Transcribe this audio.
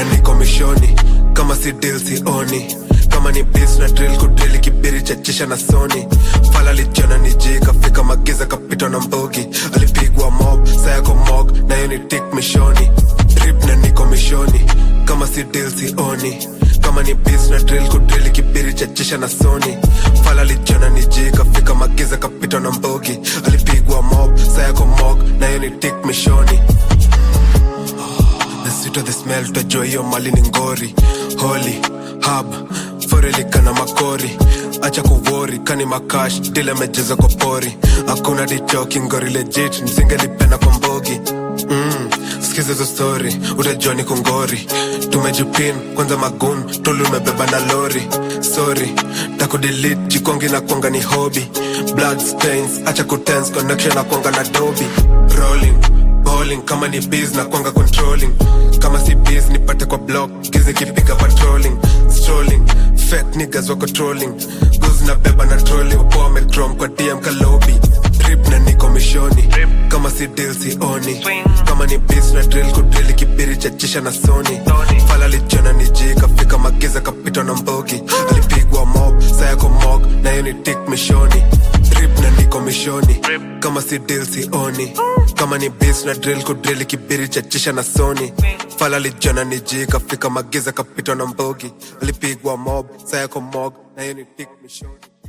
na niko mishoni kama si deal sioni kama ni bis na drill kudrili kibiri chachisha na soni fala lijiona ni ji kafika magiza kapitwa na mbogi alipigwa mob sayako mog na hiyo ni tik mishoni drip na niko mishoni kama si deal sioni kama ni bis na drill kudrili kibiri chachisha na soni fala lijiona ni ji kafika magiza kapitwa na mbogi alipigwa mob sayako mog na hiyo ni tik mishoni the sweeter the smell tutajua hiyo mali ni ngori holy hub forelika na makori acha kuvori kani makash dile mejeza kwa pori hakuna dichoki ngori legit msingelipenda kwa mbogi mm, skiza hizo story utajua ni kungori tumejipin kwanza magun tuli umebeba na lori sorry takudelit jikongi na kwanga ni hobby blood stains acha kutens connection na kwanga na dobi rolling bowling kama ni biz na kwanga controlling kama si biz nipate kwa block gizi kipiga patrolling strolling fake niggas wako trolling gozi na beba na trolling wapo wamecrom kwa dm kalobi drip na niko mishoni kama si deal sioni kama ni biz na drill kudrili kibiri chachisha na soni fala lijiona ni ji kafika magiza kapitwa na mbogi alipigwa mob sayako mog na hiyo ni tik mishoni drip na niko mishoni kama si deal sioni kama ni bis na drill kudrili kibiri chachisha na soni fala lijiona ni ji kafika magiza kapitwa na mbogi alipigwa mob sayako mog na hiyo ni tik mishoni